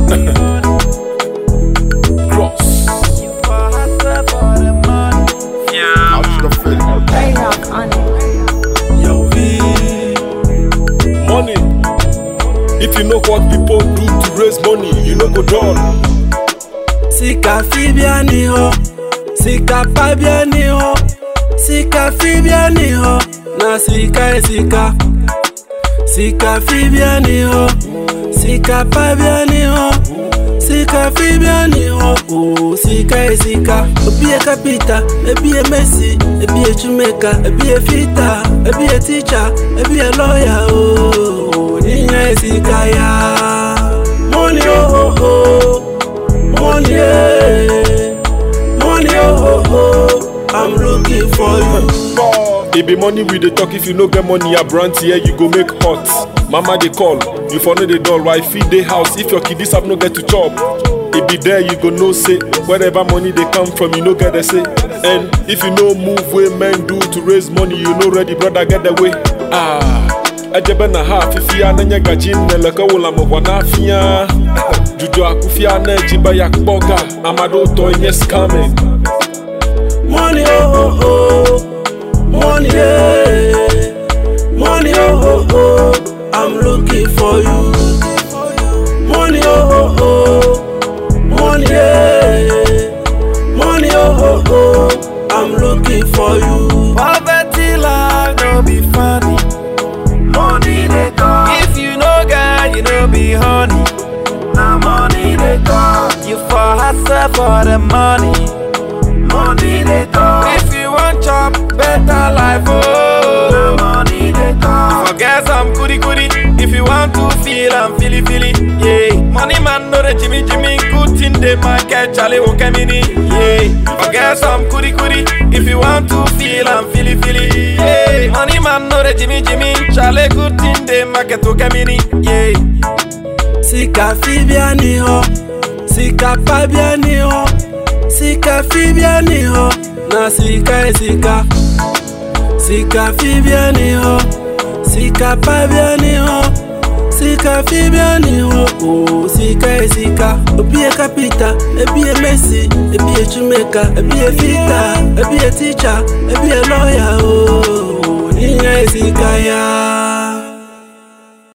Cross. How should I feel? Very rock on it. Yo, V. Money. If you know what people do to raise money, you know go down. Sika fi bien ni ho, sika pa bien ni ho, sika fi bien ni ho, na sika e sika. Sika fi bien ni ho, sika pa bien ni ho, sika fi bien ni ho, oh sika e sika. Obi e kapita, ebi e Messi, ebi e Chumeka, ebi e Fita, ebi e teacher, ebi e lawyer, oh niya e sika ya. Money oh oh oh. Money, eh, money, oh, oh, oh, I'm looking for you. It be money we dey talk if you no get money, a brand here you go make hot. Mama dey call, you for no dey dull, why feed the house if your kiddies have no get to chop. It be there you go know say wherever money dey come from you no get a say. And if you no move wey men do to raise money, you no ready brother get the way. Ah. Ejebe na ha afifia na nye gaji nneleke wụla mụkwa n'afịa Juju akụfịa na-ejiba ya kpọga Amado ụtọ ihe scamming Money, oh, oh, oh, money, eh, money, oh, oh, oh, I'm looking for you. Money, oh, oh, oh, money, eh, money, oh, oh, oh, I'm looking for you. Poverty life no be funny. Money they come. If you no get, you no be honey. Now money they come. You for hustle for the money. Money they come. If you want chop better life, oh. Now money they come. Forget some goody goody. If you want to feel and feely feely, yeah. Money man no the Jimmy Jimmy. Good thing they might get Charlie Wokemini, yeah. Forget some goody goody. If you want to feel and feely feely, yeah. Money man no the Jimmy Jimmy. Charlie good thing they might get Wokemini, yeah. Sika fi bien ni ho, sika pa bien ni ho, sika fi bien ni ho, na sika e sika. Sika fi bien ni ho, sika pa bien ni ho, sika fi bien ni ho, oh sika e sika. Obi e kapita, ebi e Messi, ebi e Chumeka, ebi e Fita, ebi e teacher, ebi e lawyer, oh niya e sika ya.